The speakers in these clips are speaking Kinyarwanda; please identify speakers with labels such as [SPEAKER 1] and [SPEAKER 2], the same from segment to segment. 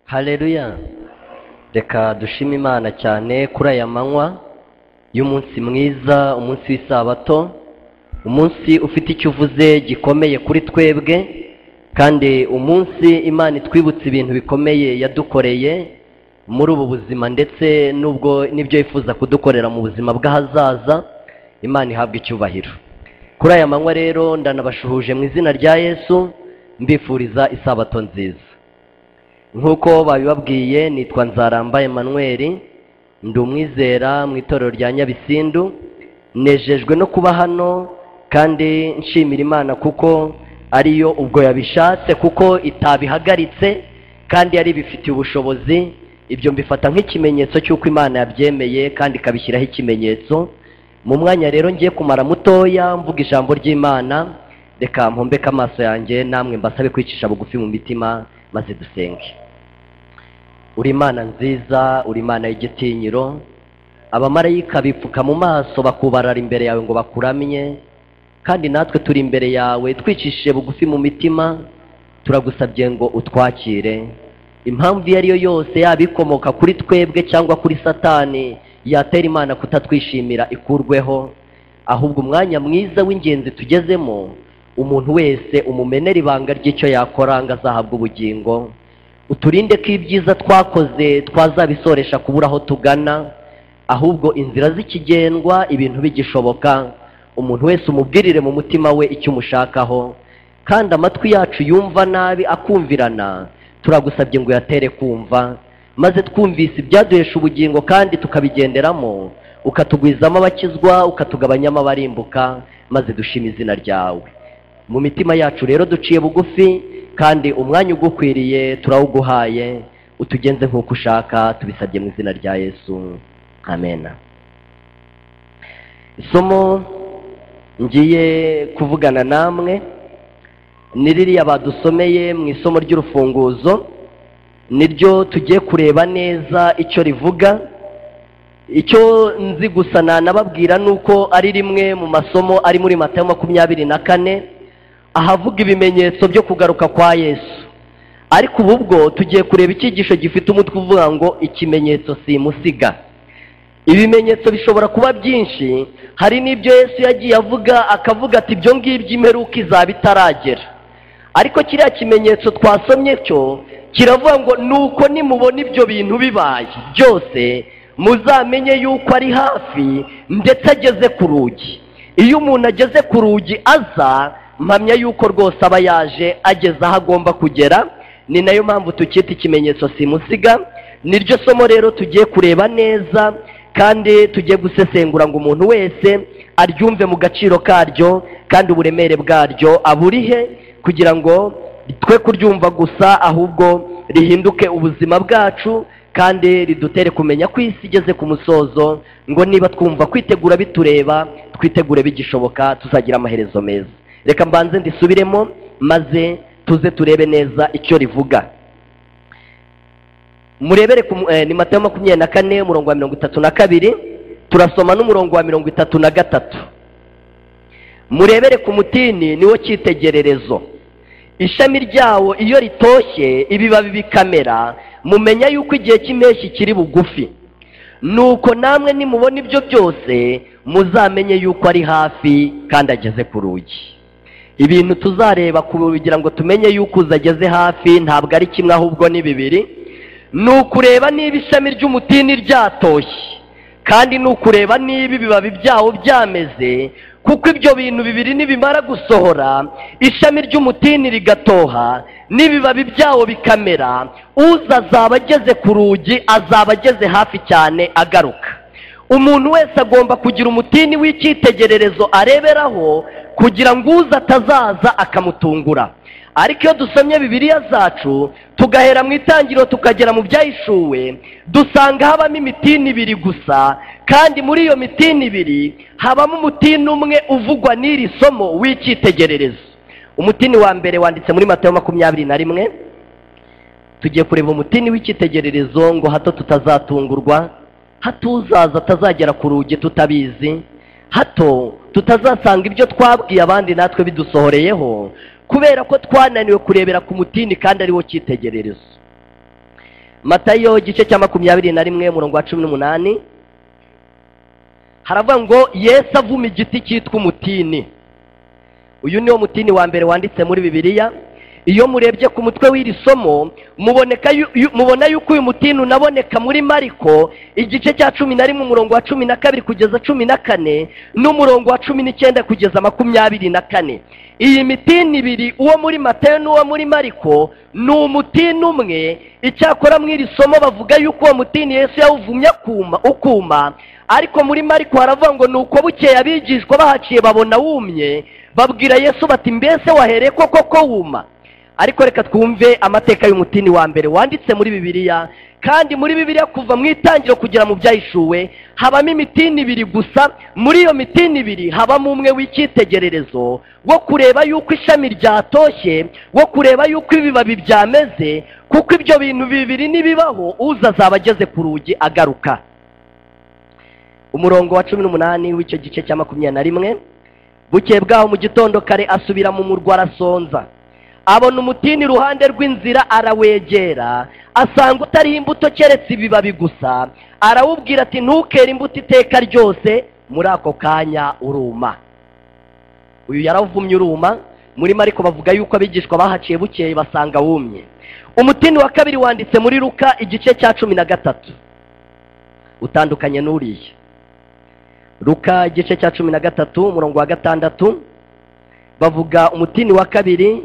[SPEAKER 1] hareruya reka dushime imana cyane kuri aya manywa y'umunsi mwiza umunsi w'isabato umunsi ufite icyo uvuze gikomeye kuri twebwe kandi umunsi imana itwibutsa ibintu bikomeye yadukoreye muri ubu buzima ndetse n'ubwo n'ibyo yifuza kudukorera mu buzima bw'ahazaza imana ihabwa icyubahiro kuri aya manywa rero ndanabashuhuje mu izina rya yesu mbifuriza isabato nziza nk'uko babibabwiye nitwa nzaramba Emmanuel ndi umwizera mu itorero rya nyabisindu nejejwe no kuba hano kandi nshimira imana kuko ariyo ubwo yabishatse kuko itabihagaritse kandi yari bifitiye ubushobozi ibyo mbifata nk'ikimenyetso cy'uko imana yabyemeye kandi ikabishyiraho ikimenyetso mu mwanya rero ngiye kumara mutoya mvuga ijambo ry'imana reka mpombeke amaso yanjye namwe mbasabe kwicisha bugufi mu mitima maze dusenge uri imana nziza uri imana y'igitinyiro abamarayika bipfuka mu maso bakubarara imbere yawe ngo bakuramye kandi natwe turi imbere yawe twicishije bugufi mu mitima turagusabye ngo utwakire impamvu iyo ari yo yose yaba ikomoka kuri twebwe cyangwa kuri satani yatera imana kutatwishimira ikurweho ahubwo umwanya mwiza w'ingenzi tugezemo umuntu wese umumenera ibanga ry'icyo yakora ngo azahabwa ubugingo uturinde ko ibyiza twakoze twazabisoresha kubura aho tugana ahubwo inzira zikigendwa ibintu bigishoboka umuntu wese umubwirire mu mutima we icyo umushakaho kandi amatwi yacu yumva nabi akumvirana turagusabye ngo uyatere kumva maze twumvise ibyaduhesha ubugingo kandi tukabigenderamo ukatugwizamo abakizwa ukatugabanyamo abarimbuka maze dushima izina ryawe mu mitima yacu rero duciye bugufi kandi umwanya ugukwiriye turawuguhaye utugenze nk'uko ushaka tubisabye mu izina rya yesu amen isomo ngiye kuvugana namwe ni ririya badusomeye mu isomo ry'urufunguzo niryo tugiye kureba neza icyo rivuga icyo nzi gusa nanababwira ni uko ari rimwe mu masomo ari muri mata ya makumyabiri na kane ahavuga ibimenyetso byo kugaruka kwa yesu ariko ubu bwo tugiye kureba icyigisho gifite umutwe uvuga ngo ikimenyetso si musiga ibimenyetso bishobora kuba byinshi hari n'ibyo yesu yagiye avuga akavuga ati ibyo ngibyo imperuka izaba itaragera ariko kiriya kimenyetso twasomye cyo kiravuga ngo nuko nimubona ibyo bintu bibaye byose muzamenye yuko ari hafi ndetse ageze ku rugi iyo umuntu ageze ku rugi aza mpamya yuko rwose aba yaje ageze aho agomba kugera ni nayo mpamvu tukita ikimenyetso simusiga niryo somo rero tugiye kureba neza kandi tugiye gusesengura ngo umuntu wese aryumve mu gaciro karyo kandi uburemere bwaryo aburihe kugira ngo twe kuryumva gusa ahubwo rihinduke ubuzima bwacu kandi ridutere kumenya ko isi igeze ku musozo ngo niba twumva kwitegura bitureba twitegure bigishoboka tuzagira amaherezo meza reka mbanze ndisubiremo maze tuze turebe neza icyo rivuga murebere ni matayo makumyabiri na kane umurongo wa mirongo itatu na kabiri turasoma n'umurongo wa mirongo itatu na gatatu murebere ku mutini niwo cyitegererezo ishami ryawo iyo ritoshye ibibabi bikamera mumenya yuko igihe cy'impeshyi kiri bugufi nuko namwe nimubona ibyo byose muzamenye yuko ari hafi kandi ageze ku rugi ibintu tuzareba kugira ngo tumenye yuko uzageze hafi ntabwo ari kimwe ahubwo ni bibiri ni ukureba niba ishami ry'umutini ryatoshye kandi ni ukureba niba ibibabi byawo byameze kuko ibyo bintu bibiri nibimara gusohora ishami ry'umutini rigatoha n'ibibabi byawo bikamera uza azaba ageze ku rugi azaba ageze hafi cyane agaruka umuntu wese agomba kugira umutini w'icyitegererezo areberaho kugira ngo uza atazaza akamutungura ariko iyo dusomye bibiliya zacu tugahera mu itangiriro tukagera mu byahishuwe dusanga habamo imitini ibiri gusa kandi muri iyo mitini ibiri habamo umutini umwe uvugwa n'iri somo w'icyitegererezo umutini wa mbere wanditse muri matayo makumyabiri na rimwe tugiye kureba umutini w'icyitegererezo ngo hato tutazatungurwa hato uzaza atazagera ku rugi tutabizi hato tutazasanga ibyo twabwiye abandi natwe bidusohoreyeho kubera ko twananiwe kurebera ku mutini kandi ariwo cyitegererezo matayo igice cya makumyabiri na rimwe umurongo wa cumi n'umunani haravuga ngo yesu avuma igiti cyitwa umutini uyu niwo mutini wa mbere wanditse muri bibiliya iyo murebye ku mutwe w'iri somo muboneka yu- yu- mubona yuko uyu mutini unaboneka muri mariko igice cya cumi na rimwe umurongo wa cumi na kabiri kugeza cumi na kane n'umurongo wa cumi n'icyenda kugeza makumyabiri na kane iyi mitini ibiri uwo muri matayo n'uwo muri mariko ni umutini umwe icyakora mu iri somo bavuga yuko uwo mutini yesu yawuvumye akuma ukuma ariko muri mariko haravuga ngo ni uko bukeye abigishwa bahaciye babona wumye babwira yesu bati mbese wahereye ko koko wuma ariko reka twumve amateka y'umutini wa mbere wanditse muri bibiliya kandi muri bibiliya kuva mu itangiriro kugera mu byahishuwe habamo imitini ibiri gusa muri iyo mitini ibiri habamo umwe w'icyitegererezo wo kureba yuko ishami ryatoshye wo kureba yuko ibibabi byameze kuko ibyo bintu bibiri nibibaho uza azaba ageze ku rugi agaruka umurongo wa cumi n'umunani w'icyo gice cya makumyabiri na rimwe bukeye bwaho mu gitondo kare asubira mu murwa arasonza abona umutini iruhande rw'inzira arawegera asanga utariho imbuto keretse ibibabi gusa arawubwira ati ntukere imbuto iteka ryose muri ako kanya uruma uyu yaravumye uruma murimo ariko bavuga yuko abigishwa bahaciye bukeye basanga wumye umutini wa kabiri wanditse muri ruka igice cya cumi na gatatu utandukanye n'uriya ruka igice cya cumi na gatatu umurongo wa gatandatu bavuga umutini wa kabiri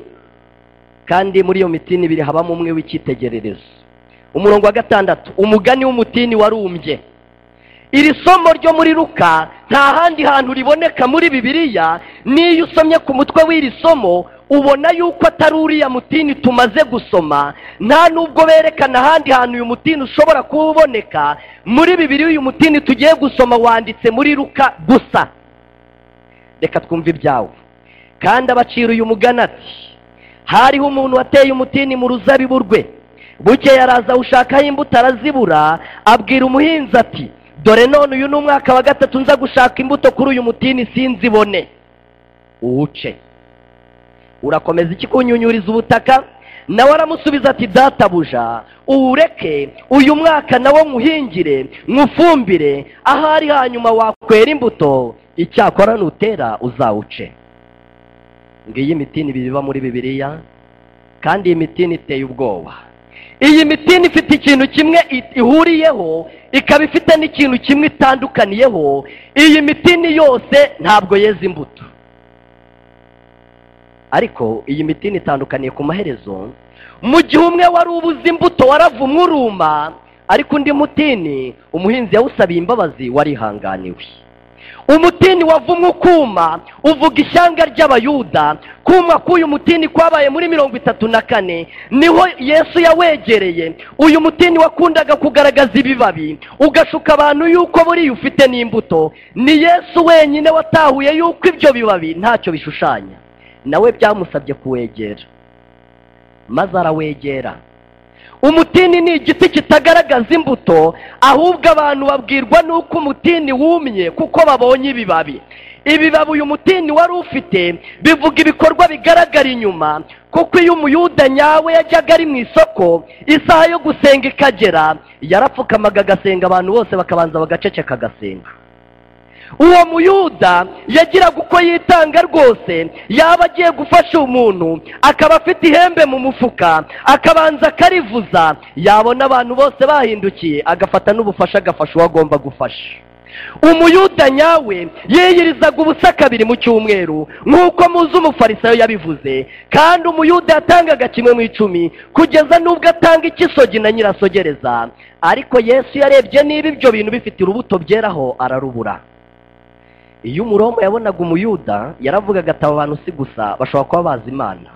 [SPEAKER 1] kandi muri iyo mitini ibiri habamo umwe w'icyitegererezo umurongo wa gatandatu umugani w'umutini warumbye iri somo ryo muri ruka nta handi hantu riboneka muri bibiliya n'iyo usomye ku mutwe w'iri somo ubona yuko atari uriya mutini tumaze gusoma nta nubwo berekana ahandi hantu uyu mutini ushobora kuba uboneka muri bibiliya uyu mutini tugiye gusoma wanditse muri ruka gusa reka twumve ibyawo kandi abacira uyu mugani ati hariho umuntu wateye umutini mu ruzabibu rwe bukeye araza awushakaho imbuto arazibura abwira umuhinzi ati dore none uyu ni umwaka wa gatatu nza gushaka imbuto kuri uyu mutini sinzibone uwuce urakomeza iki kunyunyuriza ubutaka nawe aramusubiza ati databuja uwureke uyu mwaka nawo nywuhingire nywufumbire ahari hanyuma wakwera imbuto icyakora nutera uzawuce ngiyi mitini ibiri iba muri bibiliya kandi iyi mitini iteye ubwoba iyi mitini ifite ikintu kimwe i- ihuriyeho ikaba ifite n'ikintu kimwe itandukaniyeho iyi mitini yose ntabwo yeza imbuto ariko iyi mitini itandukaniye ku maherezo mu gihe umwe wari ubuze imbuto waravumwe uruma ariko undi mutini umuhinzi yawusabiye imbabazi warihanganiwe umutini wavumwe ukuma uvuga ishyanga ry'abayuda kuma k'uyu mutini kwabaye muri mirongo itatu na kane niho yesu yawegereye uyu mutini wakundaga kugaragaza ibibabi ugashuka abantu yuko buriya ufite n'imbuto ni yesu wenyine watahuye yuko ibyo bibabi ntacyo bishushanya nawe byamusabye kuwegera maze arawegera umutini ni igiti kitagaragaza imbuto ahubwo abantu babwirwa n'uko umutini wumye kuko babonye ibibabi ibibabi uyu mutini wari ufite bivuga ibikorwa bigaragara inyuma kuko iyo umuyuda nyawe yajyaga ari mu isoko isaha yo gusenga ikagera yarapfukamaga agasenga abantu bose bakabanza bagaceceka agasenga uwo muyuda yagiraga uko yitanga rwose yaba agiye gufasha umuntu akaba afite ihembe mu mufuka akabanza akarivuza yabona abantu bose bahindukiye agafata n'ubufasha agafasha uwo agomba gufasha umuyuda nyawe yiyirizaga ubusa kabiri mu cyumweru nk'uko muzi umufarisayo yabivuze kandi umuyuda yatangaga kimwe mu icumi kugeza n'ubwo atanga ikisogi na nyirasogereza ariko yesu yarebye niba ibyo bintu bifite urubuto byeraho ararubura iyo umuroma yabonaga umuyuda yaravugaga ati aba bantu si gusa bashobora kuba bazi imana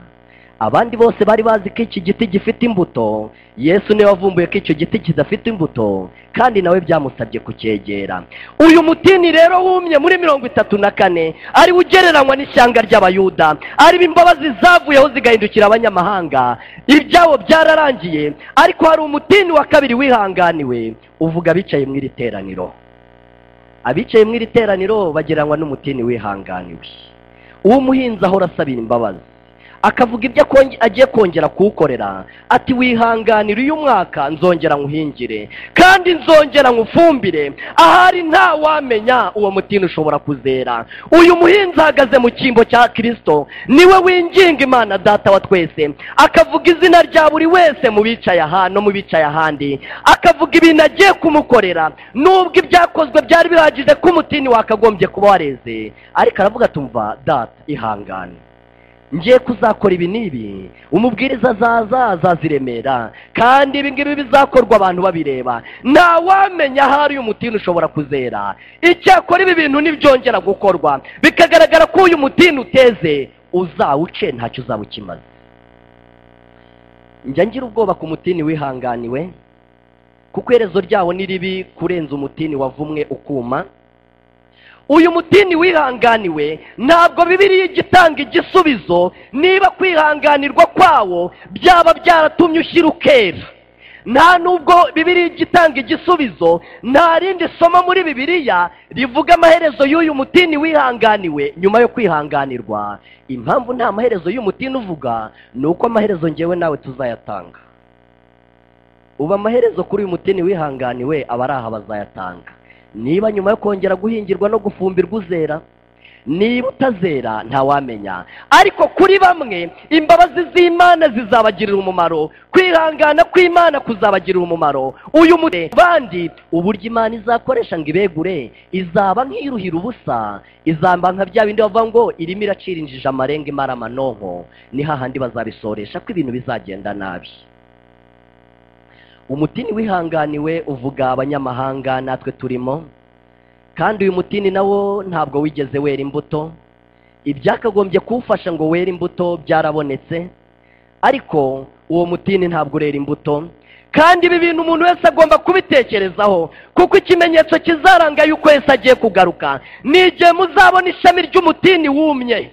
[SPEAKER 1] abandi bose bari bazi ko iki giti gifite imbuto yesu niwe wavumbuye ko icyo giti kidafite imbuto kandi nawe byamusabye kucyegera uyu mutini rero wumye muri mirongo itatu na kane ariwo ugereranywa n'ishyanga ry'abayuda aribo imbabazi zavuyeho zigahindukira abanyamahanga ibyabo byararangiye ariko hari umutini wa kabiri wihanganiwe uvuga abicaye mu iri teraniro abicaye mu iri teraniro bagereranywa n'umutini wihanganiwe uwo umuhinzi ahora asabira imbabazi akavuga ibyo akonge- agiye kongera kuwukorera ati wihanganira uyu mwaka nzongera nywuhingire kandi nzongera nywufumbire ahari nta wamenya uwo mutini ushobora kuzera uyu muhinzi ahagaze mu cyimbo cya kirisito niwe winginga imana data wa twese akavuga izina rya buri wese mu bicaye aha no mu bicaye ahandi akavuga ibintu agiye kumukorera nubwo ibyakozwe byari bihagije ko umutini wakagombye kuba wareze ariko aravuga tumva data ihangane ngiye kuzakora ibi n'ibi umubwiriza azaza azaza i Remera kandi ibi ngibi bizakorwa abantu babireba nta wamenya ahari uyu mutini ushobora kuzera icyakora ibi bintu nibyongera gukorwa bikagaragara ko uyu mutini uteze uzawuce ntacyo uzaba ukimaze njya ngira ubwoba ku mutini wihanganiwe kuko iherezo ryawo ni ribi kurenza umutini wavumwe ukuma uyu mutini wihanganiwe ntabwo bibiriya ijya itanga igisubizo niba kwihanganirwa kwawo byaba byaratumye ushyira ukera nta nubwo bibiriya ijya itanga igisubizo nta rindi somo muri bibiriya rivuga amaherezo y'uyu mutini wihanganiwe nyuma yo kwihanganirwa impamvu nta maherezo y'umutini uvuga ni uko amaherezo ngewe nawe tuzayatanga ubu amaherezo kuri uyu mutini wihanganiwe aba ari aha bazayatanga niba nyuma yo kongera guhingirwa no gufumbirwa uzera niba utazera ntawamenya ariko kuri bamwe imbabazi z'imana zizabagirira umumaro kwihangana kw'imana kuzabagirira umumaro uyu mutwe bandi uburyo imana izakoresha ngo ibegure izaba nk'iruhira ubusa izamba nka bya bindi bavuga ngo irimo iracira injiji amarenga imara amanonko ni hahandi bazabisoresha ko ibintu bizagenda nabi umutini wihanganiwe uvuga abanyamahanga natwe turimo kandi uyu mutini nawo ntabwo wigeze wera imbuto ibyakagombye kuwufasha ngo were imbuto byarabonetse ariko uwo mutini ntabwo urera imbuto kandi ibi bintu umuntu wese agomba kubitekerezaho kuko ikimenyetso kizaranga yuko yesu agiye kugaruka ni igihe muzabona ishami ry'umutini wumye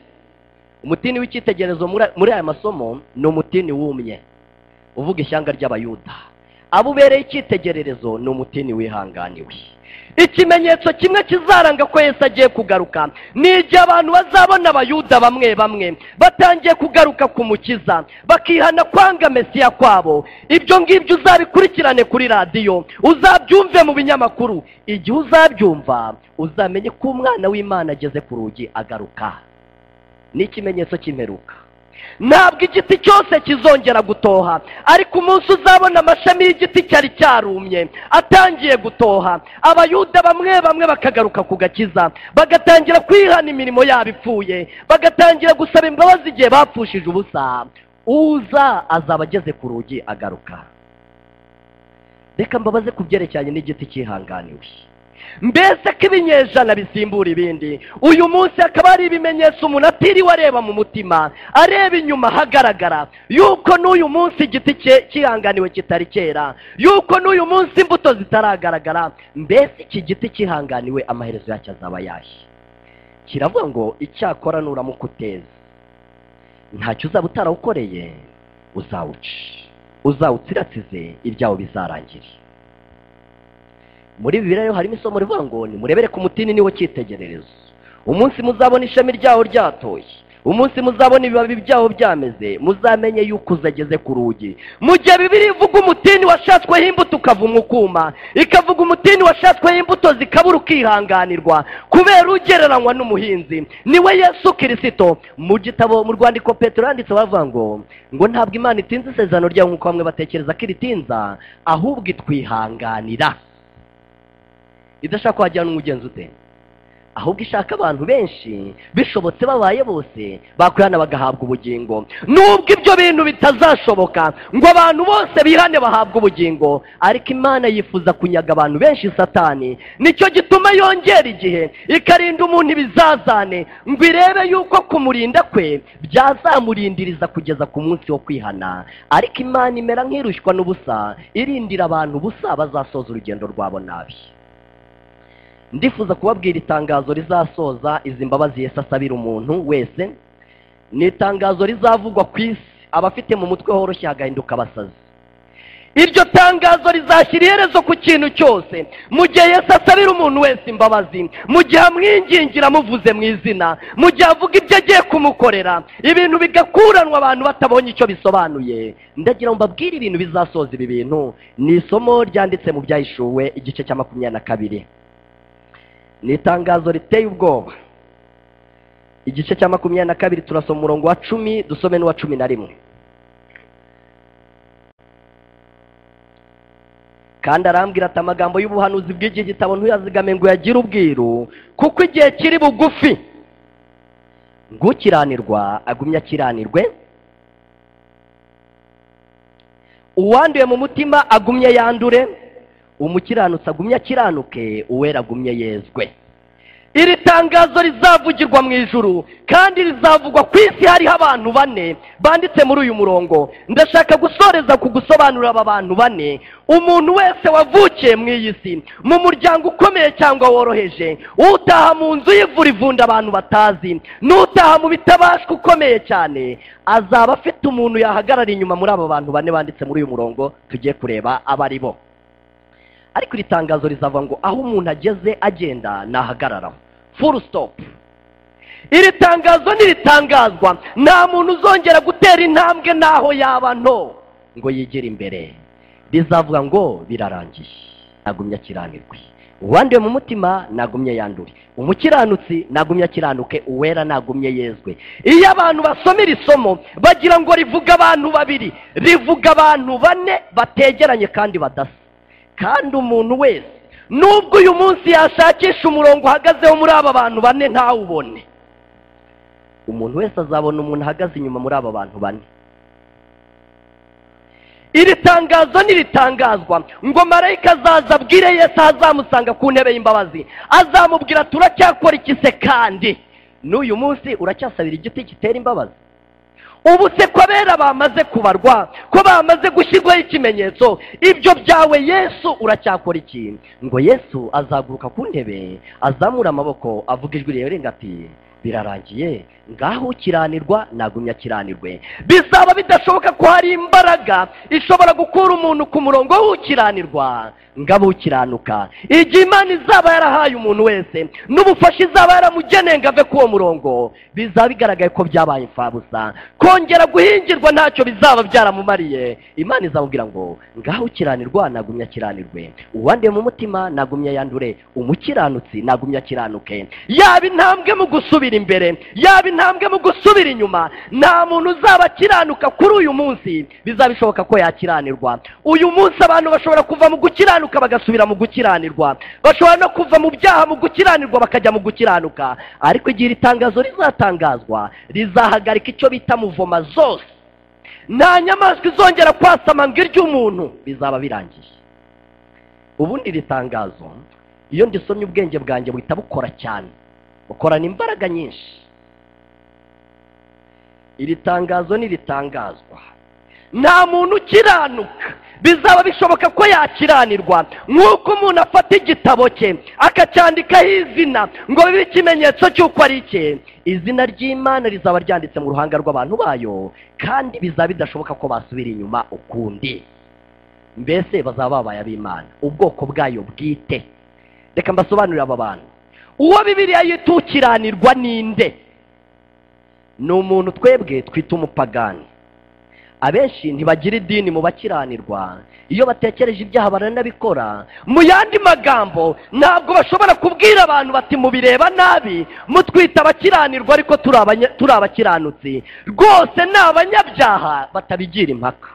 [SPEAKER 1] umutini w'icyitegererezo muri- muri aya masomo ni umutini wumye uvuga ishyanga ry'abayuda abo ubereye icyitegererezo ni umutini wihanganiwe ikimenyetso kimwe kizaranga ko yesu agiye kugaruka ni igihe abantu bazabona abayuda bamwe bamwe batangiye kugaruka ku mukiza bakihana kwanga mesiya kwabo ibyo ngibyo uzabikurikirane kuri radiyo uzabyumve mu binyamakuru igihe uzabyumva uzamenye ko umwana w'imana ageze ku rugi agaruka ni ikimenyetso cy'imperuka ntabwo igiti cyose kizongera gutoha ariko umunsi uzabona amashami y'igiti cyari cyarumye atangiye gutoha abayuda bamwe bamwe bakagaruka ku gakiza bagatangira kwihana imirimo yabo ipfuye bagatangira gusaba imbabazi igihe bapfushije ubusa uza azaba ageze ku rugi agaruka reka mbabaze ku byerekeranye n'igiti cyihanganiwe mbese ko ibinyejana bisimbura ibindi uyu munsi hakaba hari ibimenyetso umuntu atiriwe areba mu mutima areba inyuma hagaragara yuko n'uyu munsi igiti cye kihanganiwe kitari cyera yuko n'uyu munsi imbuto zitaragaragara mbese iki giti kihanganiwe amaherezo yacyo azaba yahe kiravuga ngo icyakora nuramuka uteza ntacyo uzaba utarawukoreye uzawuca uzawutsiratsize ibyawo bizarangire muri bibiliya rero harimo isomo rivuga ngo nimurebere ku mutini niwo cyitegererezo umunsi muzabona ishami ryawo ryatoye umunsi muzabona ibibabi byawo byameze muzamenye yuko uzageze ku rugi mu gihe bibiri ivuga umutini washatsweho imbuto ukavumwa ukuma ikavuga umutini washatsweho imbuto zikabura ukihanganirwa kubera ugereranywa n'umuhinzi niwe yesu kirisito mu gitabo mu rwandiko petero yanditse baravuga ngo ngo ntabwo imana itinze isezerano ryayo nk'uko bamwe batekereza ko iritinza ahubwo itwihanganira idashaka wajyana umugenzi ute ahubwo ishaka abantu benshi bishobotse babaye bose bakwihana bagahabwa ubugingo nubwo ibyo bintu bitazashoboka ngo abantu bose bihane bahabwe ubugingo ariko imana yifuza kunyaga abantu benshi satani nicyo gituma yongera igihe ikarinda umuntu ibizazane ngo irebe yuko kumurinda kwe byazamurindiriza kugeza ku munsi wo kwihana ariko imana imera nk'irushywa n'ubusa irindira abantu ubusa bazasoza urugendo rwabo nabi ndifuza kubabwira itangazo rizasoza izi mbabazi Yesu asabira umuntu wese ni itangazo rizavugwa ku isi abafite mu mutwe horoshye hagahinduka abasazi iryo tangazo rizashyira iherezo ku kintu cyose mu gihe yesu asabira umuntu wese imbabazi mu gihe amwingingira amuvuze mu izina mu gihe avuga ibyo agiye kumukorera ibintu bigakuranwa abantu batabonye icyo bisobanuye ndagira ngo mbabwire ibintu bizasoza ibi bintu ni isomo ryanditse mu byahishuwe igice cya makumyabiri na kabiri ni itangazo riteye ubwoba igice cya makumyabiri na kabiri turasoma umurongo wa cumi dusome n'uwa cumi na rimwe kandi arambwira ati amagambo y'ubuhanuzi bw'iki gitabo ntuyazigame ngo uyagire ubwiru kuko igihe kiri bugufi ngo ukiranirwa agumye akiranirwe uwanduye mu mutima agumye yandure umukiranutsi agumye akiranuke uwera agumye yezwe iri tangazo rizavugirwa mu ijuru kandi rizavugwa ku isi hariho abantu bane banditse muri uyu murongo ndashaka gusoreza ku gusobanurira aba bantu bane umuntu wese wavukiye mu iyi si mu muryango ukomeye cyangwa woroheje utaha mu nzu y'ivura ivunda abantu batazi n'utaha mu bitabashwa ukomeye cyane azaba afite umuntu yahagarara inyuma muri abo bantu bane banditse muri uyu murongo tugiye kureba abo ari bo ariko iri tangazo rizava ngo aho umuntu ageze agenda nahagararaho full stop iri tangazo ntiritangazwa nta muntu uzongera gutera intambwe n'aho yaba nto ngo yigire imbere rizavuga ngo birarangiye agumye akiranirwe uwanduye mu mutima nagumye yandure umukiranutsi nagumye akiranuke uwera nagumye yezwe iyo abantu basoma iri somo bagira ngo rivuga abantu babiri rivuga abantu bane bategeranye kandi badasa kandi umuntu wese nubwo uyu munsi yashakisha umurongo uhagazeho muri aba bantu bane ntawubone umuntu wese azabona umuntu ahagaze inyuma muri aba bantu bane iri tangazo ntiritangazwa ngo marayika azaza abwire yesu azamusanga ku ntebe y'imbabazi azamubwira turacyakora iki se kandi n'uyu munsi uracyasabira igiti gitera imbabazi ubu se ko abera bamaze kubarwa ko bamaze gushyirwaho ikimenyetso ibyo byawe yesu uracyakora iki ngo yesu azaguruka ku ntebe azamura amaboko avuga ijwi rirenga ati birarangiye ngaho ukiranirwa nagumye akiranirwe bizaba bidashoboka ko hari imbaraga ishobora gukura umuntu ku murongo w'ukiranirwa ngo abe ukiranuka igihe imana izaba yarahaye umuntu wese n'ubufasha izaba yaramugeneye ngo ave kuri uwo murongo bizaba bigaragaye ko byabaye imfabusa kongera guhingirwa ntacyo bizaba byaramumariye imana izamubwira ngo ngaho ukiranirwa nagumye akiranirwe uwanduye mu mutima nagumye yandure umukiranutsi nagumye akiranuke yaba intambwe mu gusubira imbere yaba intambwe mu gusubira inyuma nta muntu uzaba akiranuka kuri uyu munsi bizaba bishoboka ko yakiranirwa uyu munsi abantu bashobora kuva mu gukiranuka bagasubira mu gukiranirwa bashobora no kuva mu byaha mu gukiranirwa bakajya mu gukiranuka ariko igihe iri tangazo rizatangazwa rizahagarika icyo bita muvoma zose nta nyamaswa izongera kwasama ngo irye umuntu bizaba birangiye ubundi iri tangazo iyo ndisomye ubwenge bwanjye buhita bukora cyane bukorana imbaraga nyinshi iri tangazo ntiritangazwa nta muntu ukiranuka bizaba bishoboka ko yakiranirwa nk'uko umuntu afata igitabo cye akacyandikaho izina ngo bibe ikimenyetso cy'uko ari icye izina ry'imana rizaba ryanditse mu ruhanga rw'abantu bayo kandi bizaba bidashoboka ko basubira inyuma ukundi mbese bazaba babaye ab'imana ubwoko bwayo bwite reka mbasobanurire aba bantu uwo bibiriya yita ukiranirwa ninde ni umuntu twebwe twita umupagani abenshi ntibagira idini mu bakiranirwa iyo batekereje ibyaha baranabikora mu yandi magambo ntabwo bashobora kubwira abantu bati mubireba nabi mutwita abakiranirwa ariko turi abanya- turi abakiranutsi rwose ni abanyabyaha batabigira impaka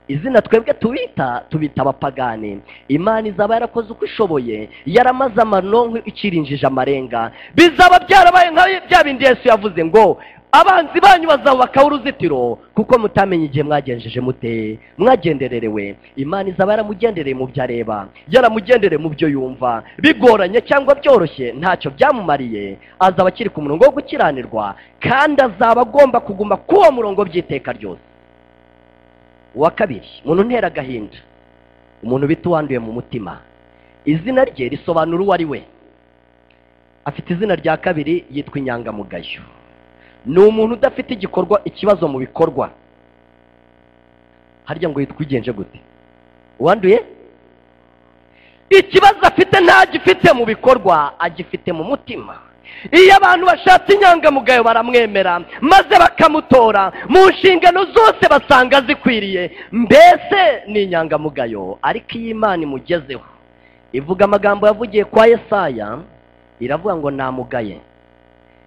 [SPEAKER 1] izina twebwe tubita tubita abapagani imana izaba yarakoze uko ishoboye yaramaze amanonko ikirinjije amarenga bizaba byarabaye nka bya bindi yesu yavuze ngo abanzi banyu bazabubakaho uruzitiro kuko mutamenye igihe mwagenjeje mute mwagendererewe imana izaba yaramugendereye mu byo areba yaramugendereye mu byo yumva bigoranye cyangwa byoroshye ntacyo byamumariye azaba akiri ku murongo wo gukiranirwa kandi azaba agomba kuguma k'uwo murongo by'iteka ryose uwa kabiri umuntu ntera agahinda umuntu bita uwanduye mu mutima izina rye risobanura uwo ari we afite izina rya kabiri yitwa inyangamugayo ni umuntu udafite igikorwa ikibazo mu bikorwa harya ngo yitwa ugenje gute uwanduye ikibazo afite ntagifite mu bikorwa agifite mu mutima iyo abantu bashatse inyangamugayo baramwemera maze bakamutora mu nshingano zose basanga zikwiriye mbese ni inyangamugayo ariko iyo imana imugezeho ivuga amagambo yavugiye kwa Yesaya iravuga ngo namugaye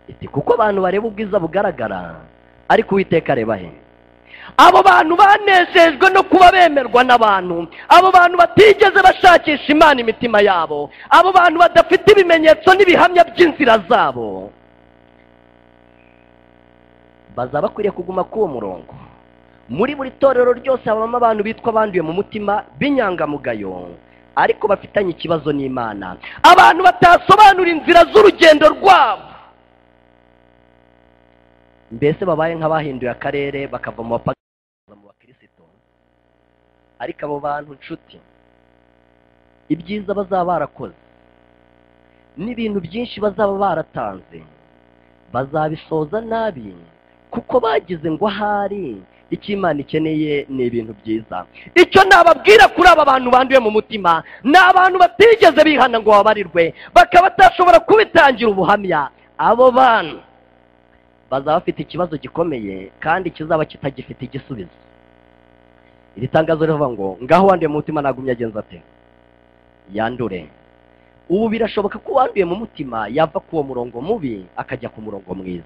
[SPEAKER 1] iti kuko abantu bareba ubwiza bugaragara ariko uwiteka areba he abo bantu banejejwe no kuba bemerwa n'abantu abo bantu batigeze bashakisha imana imitima yabo abo bantu badafite ibimenyetso n'ibihamya by'inzira zabo bazaba bakwiriye kuguma k'uwo murongo muri buri torero ryose habamo abantu bitwa abanduye mu mutima b'inyangamugayo ariko bafitanye ikibazo n'imana abantu batasobanura inzira z'urugendo rwabo mbese babaye nk'abahinduye akarere bakava mu bapagani mu bakirisitu ariko abo bantu nshuti ibyiza bazaba barakoze n'ibintu byinshi bazaba baratanze bazabisoza nabi kuko bagize ngo ahari icyo imana ikeneye ni ibintu byiza icyo nababwira kuri aba bantu banduye mu mutima ni abantu batigeze bihana ngo babarirwe bakaba batashobora kubitangira ubuhamya abo bantu bazaba bafite ikibazo gikomeye kandi kizaba kitagifite igisubizo iri tangazo rivuga ngo ngaho wanduye mu mutima nagumye agenza ate yandure ubu birashoboka ko uwanduye mu mutima yava ku uwo murongo mubi akajya ku murongo mwiza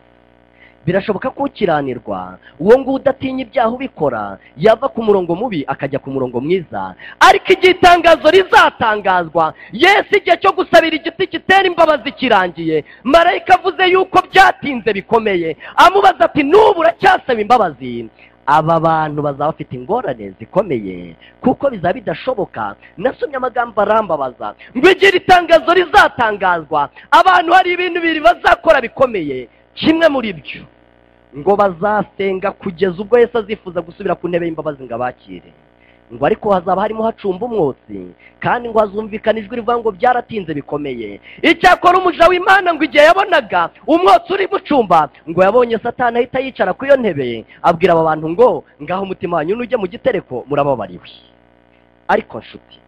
[SPEAKER 1] birashoboka ko ukiranirwa uwo nguwo udatinya ibyaha ubikora yava ku murongo mubi akajya ku murongo mwiza ariko igihe itangazo rizatangazwa yesu igihe cyo gusabira igiti kitera imbabazi kirangiye marayika avuze yuko byatinze bikomeye amubaza ati n'ubu uracyasaba imbabazi aba bantu bazaba bafite ingorane zikomeye kuko bizaba bidashoboka nasomye amagambo arambabaza ngo igihe itangazo rizatangazwa abantu hari ibintu bibiri bazakora bikomeye kimwe muri byo ngo bazasenga kugeza ubwo Yesu azifuza gusubira ku ntebe y'imbabazi ngo abakire ngo ariko hazaba harimo hacumba umwotsi kandi ngo hazumvikana ijwi rivuga ngo byaratinze bikomeye icyakora umuja w'imana ngo igihe yabonaga umwotsi uri mucumba ngo yabonye satani ahita yicara ku iyo ntebe abwira aba bantu ngo ngaho umutima wanyu nujye mu gitereko murababariwe ariko nshuti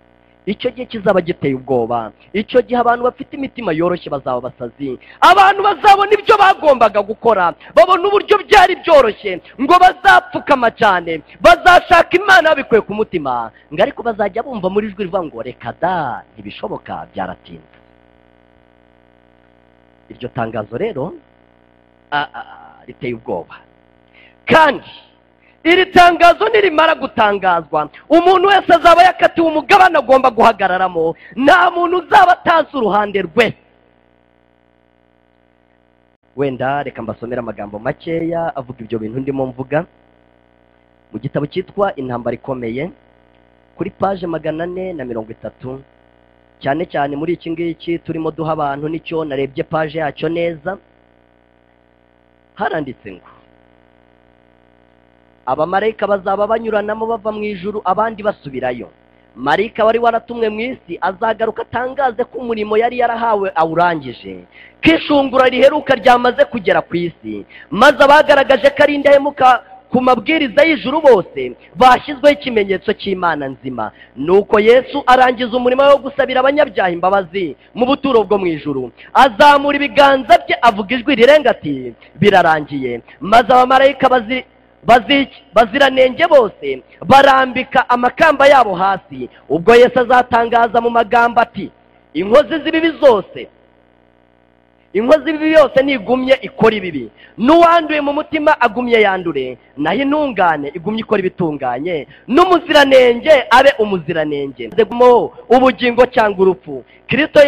[SPEAKER 1] icyo gihe kizaba giteye ubwoba icyo gihe abantu bafite imitima yoroshye bazaba basazi abantu bazabona ibyo bagombaga gukora babona uburyo byari byoroshye ngo bazapfukama cyane bazashaka imana babikuye ku mutima ngo ariko bazajya bumva muri jwi rivuga ngo reka da ntibishoboka byaratinze iryo tangazo rero riteye ubwoba kandi iri tangazo nirimara gutangazwa umuntu wese azaba yakatiwe umugabane agomba guhagararamo nta muntu uzaba atazi uruhande rwe wenda reka mbasomere amagambo makeya avuga ibyo bintu ndimo mvuga mu gitabo cyitwa intambara ikomeye kuri paje magana ane na mirongo itatu cyane cyane muri iki ngiki turimo duha abantu nicyo narebye paje yacyo neza haranditse ngo abamarayika bazaba banyuranamo bava mu ijuru abandi basubirayo marayika wari waratumwe mu isi azagaruka atangaze ko umurimo yari yarahawe awurangije ko ishungura riheruka ryamaze kugera ku isi maze abagaragaje ko ari indahemuka ku mabwiriza y'ijuru bose bashyizweho ikimenyetso cy'imana nzima nuko yesu arangiza umurimo wo gusabira abanyabyaha imbabazi mu buturo bwo mu ijuru azamura ibiganza bye avuga ijwi rirenga ati birarangiye maze abamarayika bazi baziranenge bose barambika amakamba yabo hasi ubwo Yesu azatangaza mu magambo ati inkozi z'ibibi zose inkozi z'ibibi yose ntigumye ikora ibibi n'uwanduye mu mutima agumye yandure naho intungane igumye ikora ibitunganye n'umuziranenge abe umuziranenge ubugingo cyangwa urupfu kirisito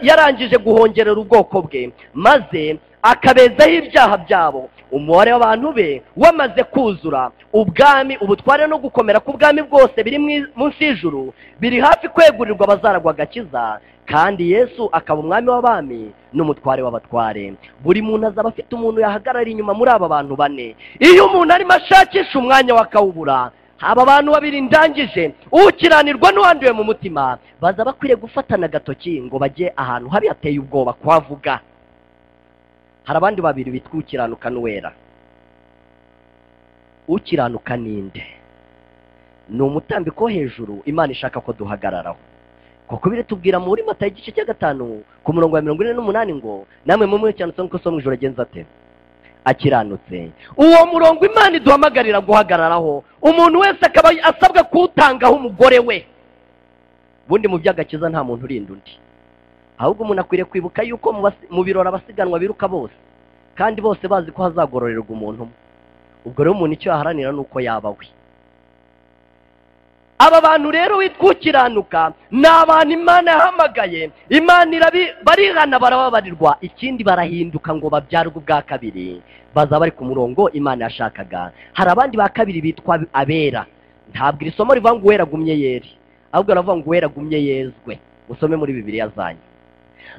[SPEAKER 1] yarangije guhongerera ubwoko bwe maze akabezaho ibyaha byabo umubare w'abantu be wamaze kuzura ubwami ubutware no gukomera k'ubwami bwose biri munsi y'ijuru biri hafi kwegurirwa abazaragwa agakiza kandi yesu akaba umwami w'abami n'umutware w'abatware buri muntu azaba afite umuntu yahagarara inyuma muri aba bantu bane iyo umuntu arimo ashakisha umwanya wakawubura aba bantu babiri ndangije ukiranirwa n'uwanduye mu mutima baza bakwiriye gufatana agatoki ngo bajye ahantu habi hateye ubwoba kuhavuga hari abandi babiri bitwa ukiranuka n'uwera ukiranuka ninde ni umutambiko wo hejuru imana ishaka ko duhagararaho kuko biratubwira muri mata igice cya gatanu ku murongo wa mirongo ine n'umunani ngo namwe mu mwe cyane ko so mu ijoro agenza ate akiranutse uwo murongo imana iduhamagarira guhagararaho umuntu wese akaba asabwa kuwutangaho umugore we ubundi mu by'agakiza nta muntu urinda undi ahubwo umuntu akwiriye kwibuka yuko mu basi- mu birori abasiganwa biruka bose kandi bose bazi ko hazagororerwa umuntu umwe ubwo rero umuntu icyo yaharanira ni uko yaba we aba bantu rero witwa ukiranuka ni abantu imana yahamagaye imana irabi- barihana barababarirwa ikindi barahinduka ngo babyarwe ubwa kabiri baza bari ku murongo imana yashakaga hari abandi ba kabiri bitwa abera ntabwo iri somo rivuga ngo uwera agumye yeri ahubwo baravuga ngo uwera agumye yezwe musome muri bibiliya zanyu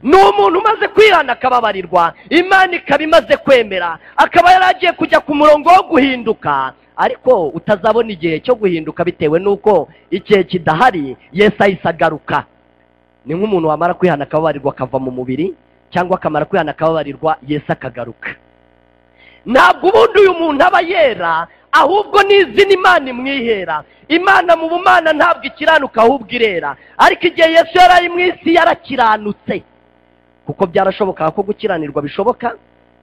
[SPEAKER 1] ni umuntu umaze kwihana akababarirwa imana ikaba imaze kwemera akaba yari agiye kujya ku murongo wo guhinduka ariko utazabona igihe cyo guhinduka bitewe n'uko igihe kidahari yesu ahise agaruka ni nk'umuntu wamara kwihana akababarirwa akava mu mubiri cyangwa akamara kwihana akababarirwa yesu akagaruka ntabwo ubundi uyu muntu aba yera ahubwo n'izina imana imwihera imana mu bumana ntabwo ikiranuka ahubwo irera ariko igihe yesu yari ari mu isi yarakiranutse kuko byarashobokaga ko gukiranirwa bishoboka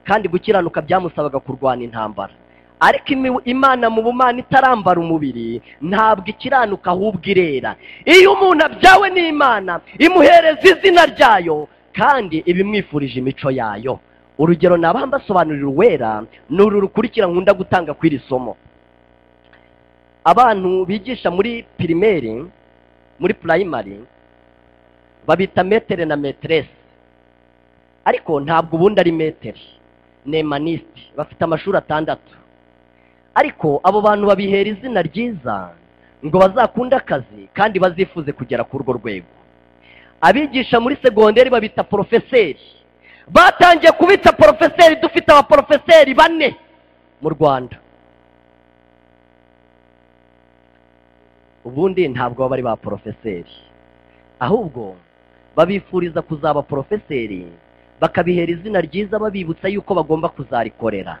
[SPEAKER 1] kandi gukiranuka byamusabaga kurwana intambara ariko imi- imana mu bumana itarambara umubiri ntabwo ikiranuka ahubwo irera iyo umuntu abyawe n'imana imuhereza izina ryayo kandi iba imwifurije imico yayo urugero naba mbasobanurira uwera ni uru rukurikira nkunda gutanga kw'iri somo abantu bigisha muri pirimeri muri purayimari babita metere na meteresi ariko ntabwo ubundi ari metere ni emanisiti bafite amashuri atandatu ariko abo bantu babihera izina ryiza ngo bazakunde akazi kandi bazifuze kugera ku urwo rwego abigisha muri segonderi babita porofeseri batangiye kubita porofeseri dufite abaporofeseri bane mu rwanda ubundi ntabwo baba ari ba porofeseri ahubwo babifuriza kuzaba porofeseri bakabihera izina ryiza babibutsa yuko bagomba kuzarikorera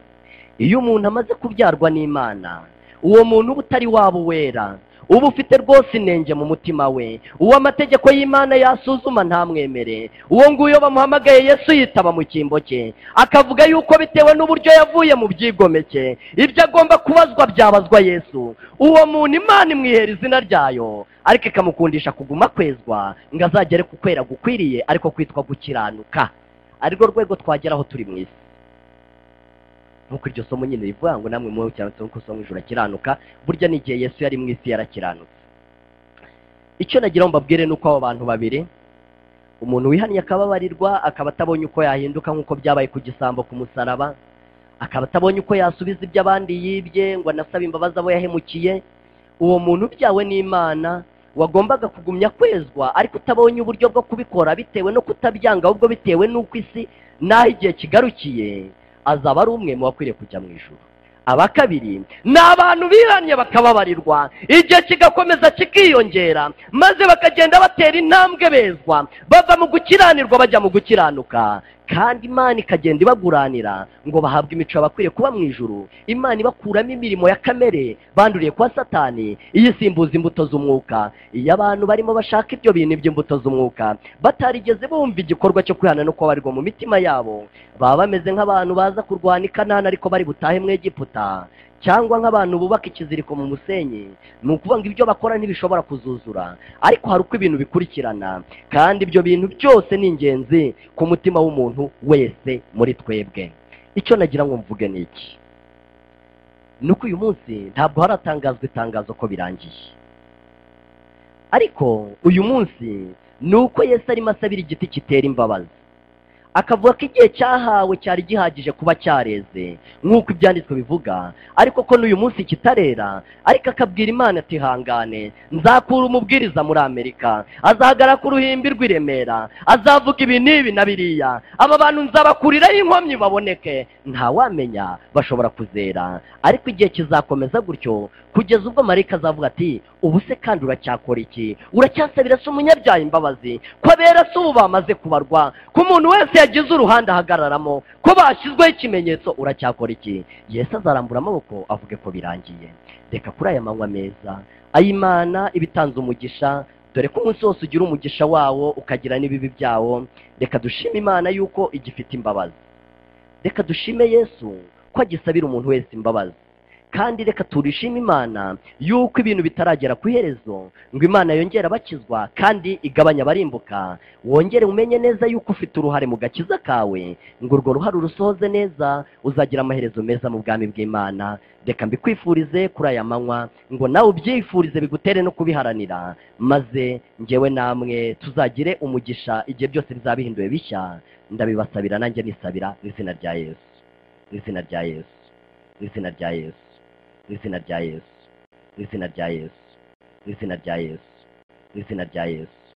[SPEAKER 1] iyo umuntu amaze kubyarwa n'imana uwo muntu uba utari waba uwera uba ufite rwose inenge mu mutima we uwo amategeko y'imana yasuzuma ntamwemere uwo nguwo bamuhamagaye yesu yitaba mu cyimbo cye akavuga yuko bitewe n'uburyo yavuye mu byigomeke ibyo agomba kubazwa byabazwa yesu uwo muntu imana imwihera izina ryayo ariko ikamukundisha kuguma kwezwa ngo azagere ku kwera gukwiriye ariko kwitwa gukiranuka arirwo rwego twageraho turi mu isi nk'uko iryo somo nyine rivuga ngo namwe muwe cyane ko so mu ijuru akiranuka burya n'igihe yesu yari mu isi yarakiranutse icyo nagira ngo mbabwire ni uko abo bantu babiri umuntu wihaniye akababarirwa akaba atabonye uko yahinduka nk'uko byabaye ku gisambo ku musaraba akaba atabonye uko yasubiza ibyo abandi yibye ngo anasaba imbabazi abo yahemukiye uwo muntu ubyawe n'imana wagombaga kugumya kwezwa ariko utabonye uburyo bwo kubikora bitewe no kutabyanga ahubwo bitewe n'uko isi n'aho igihe kigarukiye azaba ari umwe mu bakwiriye kujya mu ijoro aba kabiri ni abantu bihannye bakababarirwa igihe kigakomeza kikiyongera maze bakagenda batera intambwe bezwa bava mu gukiranirwa bajya mu gukiranuka kandi imana ikagenda ibaguranira ngo bahabwe imico bakwiriye kuba mu ijuru imana ibakuramo imirimo ya kamere banduriye kwa satani iyisimbuza imbuto z'umwuka iyo abantu barimo bashaka ibyo bintu iby'imbuto z'umwuka batarigeze bumva igikorwa cyo kwihana no kubabarirwa mu mitima yabo baba bameze nk'abantu baza kurwana i kanani ariko bari butahe mu egiputa cyangwa nk'abantu bubaka ikiziriko mu musenyi ni ukuvuga ngo ibyo bakora ntibishobora kuzuzura ariko hari uko ibintu bikurikirana kandi ibyo bintu byose ni ingenzi ku mutima w'umuntu wese muri twebwe icyo nagira ngo mvuge ni iki ni uko uyu munsi ntabwo haratangazwa itangazo ko birangiye ariko uyu munsi ni uko yesu arimo asabira igiti kitera imbabazi akavuga ko igihe cyahawe cyari gihagije kuba cyareze nk'uko ibyanditswe bivuga ariko ko n'uyu munsi kitarera ariko akabwira imana ati hangane nzakura umubwiriza muri amerika azahagara ku ruhimbi rw'i remera azavuga ibi n'ibi na biriya aba bantu nzabakuriraho inkomyi baboneke ntawamenya bashobora kuzera ariko igihe kizakomeza gutyo kugeza ubwo marayika azavuga ati ubu se kandi uracyakora iki uracyasabira se umunyabyaha imbabazi ko abera se ubu bamaze kubarwa ko umuntu wese yagize uruhande ahagararamo ko bashyizweho ikimenyetso uracyakora iki yesu azarambura amaboko avuge ko birangiye reka kuri aya manywa meza ay'imana iba itanze umugisha dore ko umunsi wose ugira umugisha wawo ukagira n'ibibi byawo reka dushime imana yuko igifite imbabazi reka dushime yesu ko agisabira umuntu wese imbabazi kandi reka turishime imana yuko ibintu bitaragera ku iherezo ngo imana yongere abakizwa kandi igabanya abarimbuka wongere umenye neza yuko ufite uruhare mu gakiza kawe ngo urwo ruhare urusohoze neza uzagira amaherezo meza mu bwami bw'imana reka mbikwifurize kuri aya manywa ngo nawe ubyifurize bigutere no kubiharanira maze ngewe namwe tuzagire umugisha igihe byose bizaba bihinduwe bishya ndabibasabira nanjye nisabira mu izina rya yesu mu izina rya yesu mu izina rya yesu mu izina rya yesu mu izina rya yesu mu izina rya yesu mu izina rya yesu